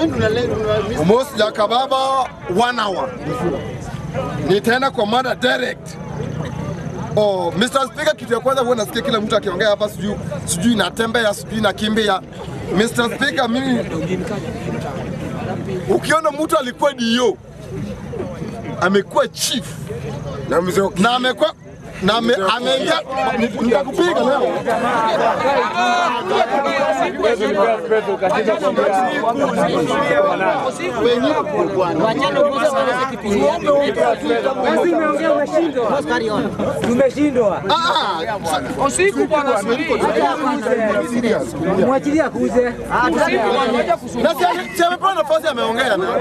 Almost Jakababa one hour. Nitaenda kwa mada direct. Oh, Mr. Speaker, kitu ya kwanza huwa nasikia kila mtu akiongea hapa sijui sijui natembea sijui nakimbia. Mr. Speaker, mimi ukiona mtu alikuwa DO amekuwa chief Na mzee na amekuwa na ame- ameingia nitakupiga leo. Tumeshindwa. Ah, Usiku bwana, subiri. Mwachilia akuze. na si- si amepewa nafasi ameongea na.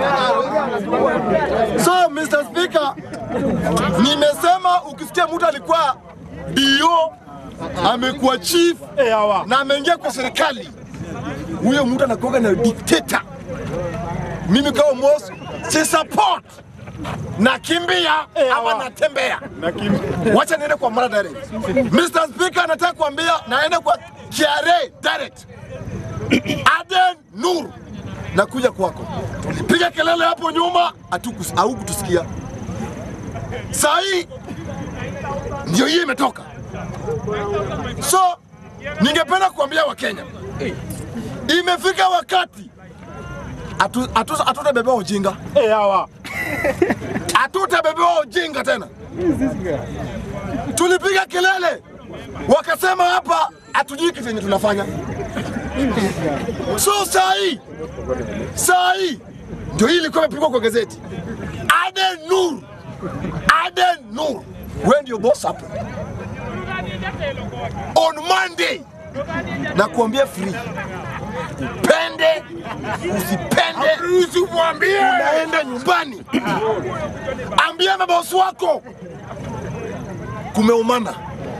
So Mr. Speaker, nimesema ukisikia mtu alikuwa DO amekuwa chief na ameingia kwa serikali, huyo mtu anakuwa na dictator. Mimi kama Mos si support nakimbia ama natembea. Wacha niende kwa mara direct. Mr. Speaker, nataka kuambia naenda kwa KRA direct. Aden Nur, nakuja kwako. Tulipiga kelele hapo nyuma, hatukus- haukutusikia. Saa hii ndio hii imetoka. So ningependa kuambia Wakenya, imefika wakati hatu- hatu- hatutabebewa ujinga, hatutabebewa ujinga tena. Tulipiga kelele, wakasema hapa hatujui kitu yenye tunafanya. So saa hii saa hii ndio hii ilikuwa imepigwa kwa gazeti. Aden Nur, Aden Nur, wewe ndio boss hapo. On Monday na kuambia free, pende usipende, usimwambie unaenda nyumbani, ambia mabosi wako kumeumana.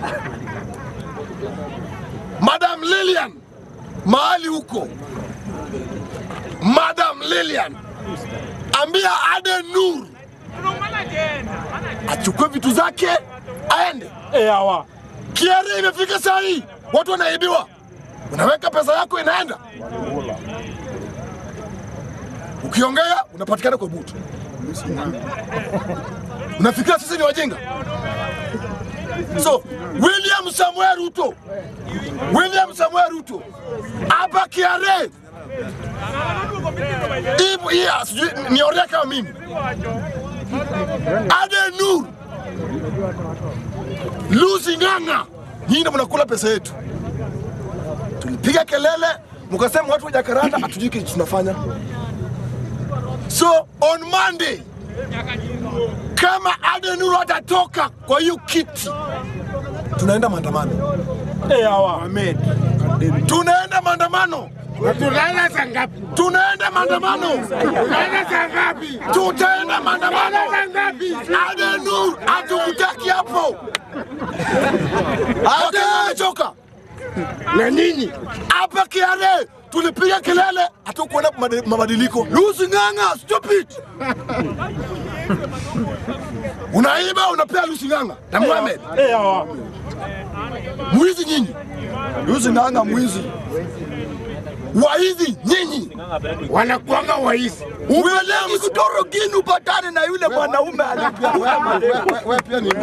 Madam Lilian mahali huko, Madam Lilian, ambia Aden Nur achukue vitu zake aende. Kiari imefika saa hii, watu wanaibiwa, unaweka pesa yako inaenda, ukiongea unapatikana kwa butu. Unafikiria sisi ni wajinga? So William Samuel Ruto, William Samuel Ruto hapa Kiare Ibu- iya, sijui niorea kama mimi Aden Nur Lucy Ng'ang'a, nyinyi ndio mnakula pesa yetu. Tulipiga kelele mkasema watu wa Jakarta hatujui kitu tunafanya. So on Monday kama Aden Nur atatoka kwa hiyo kiti, tunaenda maandamano. Tunaenda maandamano. tunaenda saa ngapi? Tunaenda maandamano. Tunaenda saa ngapi? Tutaenda maandamano. Saa ngapi? Aden Nur hatukutaki hapo. Wakenya wamechoka. Na nini? Hapa Kiare tulipiga kelele, hatukuona mabadi- mabadiliko. Lucy Ng'ang'a, stupid! Unaiba unapea Lucy Ng'ang'a na Mohamed. Mwizi nyinyi. Lucy Ng'ang'a mwizi. Waizi nyinyi. Wanakuanga waizi. William Kutorogini upatane na yule mwanaume alipia. Wewe pia ni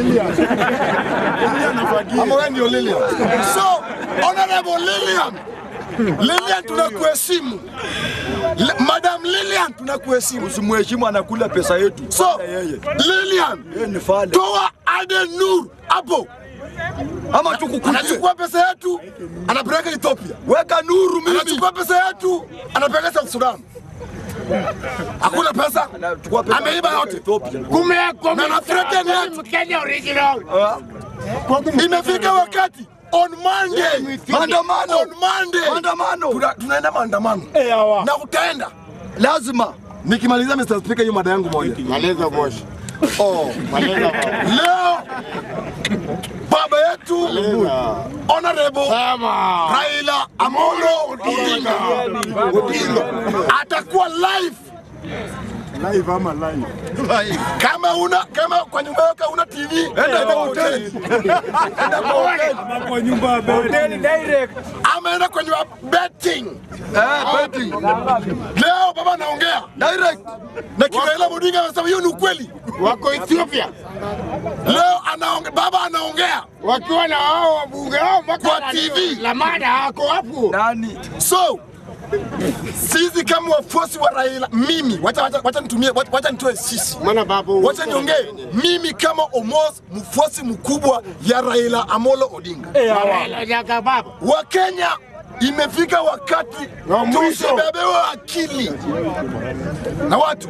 ama wewe ndio Lilian. So, Honorable Lilian, Lilian tunakuheshimu. Le- Madam Lilian tunakuheshimu. Usimheshimu, anakula pesa yetu. So, yeye Lilian, yeye ni fale, toa Aden Nur hapo. ama tukukuje, Anachukua pesa yetu, anapeleka Ethiopia. weka nuru mimi, Anachukua pesa yetu, anapeleka South Sudan. Hakuna pesa. Anachukua pesa Ameiba yote. Ethiopia. Kumewekwa Na na threaten yet. Mkenya original. Imefika wakati on Monday, Maandamano. on Monday, Maandamano. Tuna- tunaenda maandamano na utaenda. lazima Nikimaliza Mr. Speaker, hiyo mada yangu moja. Maleza moshi. Oh, leo baba yetu Honorable Raila Amolo Odinga Odinga atakuwa live Live ama live. kama una kama kwa nyumba yako una TV enda kwa hoteli enda kwa hoteli Kwa nyumba ya hoteli direct. ama enda kwenye betting eh, betting. leo baba anaongea Direct. na kina Raila Odinga anasema hiyo ni ukweli. Wako Ethiopia Leo anaonge, baba anaongea wakiwa na wao wabunge wao mpaka Kwa na- TV. Lamada ako hapo. Nani? So sisi kama wafuasi wa Raila, mimi wacha, wacha, wacha nitumie wacha, wacha nitoe sisi, Maana babu wacha niongee mimi kama Omos, mfuasi mkubwa ya Raila Amolo Odinga. Raila Jaka baba. Wakenya, imefika wakati Wa mwisho. tusibebewe akili na watu,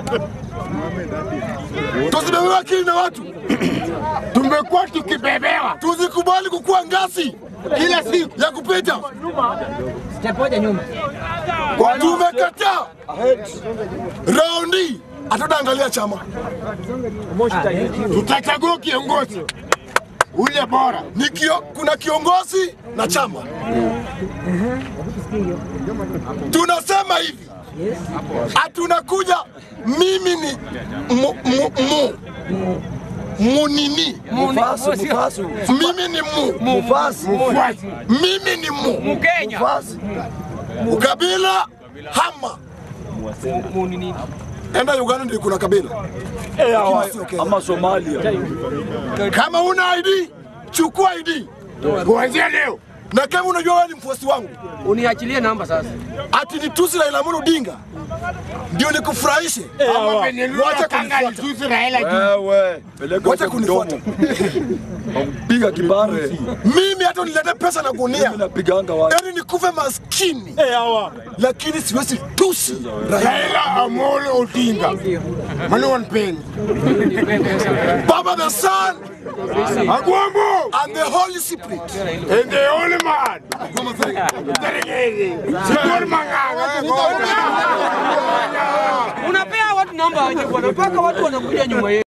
tusibebewe akili na watu, Tumekuwa tukibebewa tusikubali kukuwa ngasi kila siku. ya kupita. Step moja nyuma. Tumekataa raundi, hatutaangalia chama Tutachagua kiongozi ule bora. ni kio, kuna kiongozi na chama. Tunasema hivi, hatunakuja mimi ni mu, mu, mu, munini, Mufasi, mufasi. mimi ni mu, Mufasi. Mfuasi. mimi ni mu, Mufasi. ukabila hama. Enda Uganda ndio kuna kabila. Eh, hawa- Lakini sio Kenya. Ama Somalia. Kama una ID chukua ID, Kuanzia leo na kama unajua wewe ni mfuasi wangu Uniachilie namba sasa. ati nitusi Raila Amolo Odinga ndio nikufurahishe. ama Benelulu Wacha kanga kunifuata. alitusi Raila juu. Wewe, peleka Wacha huko mdomo. Piga kibare. Mimi hata unilete pesa na gunia, Mimi napiganga watu. yaani nikufe maskini, lakini siwezi tusi Raila. Raila Amolo Odinga. Mani wanpendi. Baba the Son Agwambo and the Holy Spirit. and the only man. Serengeti. Sikor Manganga. Unapea watu namba aje bwana, mpaka watu wanakuja nyuma yetu.